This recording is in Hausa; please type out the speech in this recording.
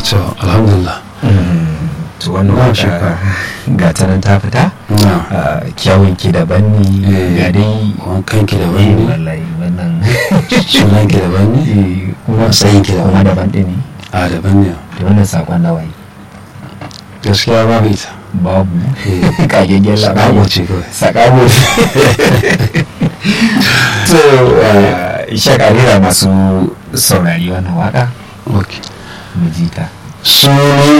to alhamdulillah to wannan Ba waka shakka. ga ta nan ta fita na Ah, kyawun ki daban ne Eh, ga dai wankan ki eh, daban ne wallahi wannan sunan ki daban ne eh, kuma Matsayin ki daban. kuma daban ɗin ne a daban ne da wannan sakon nawayi gaskiya babu ita babu Eh, kagaggen sabo labari ce kawai sakabo to shakarira masu saurari wannan waka ok mu ji ta sunan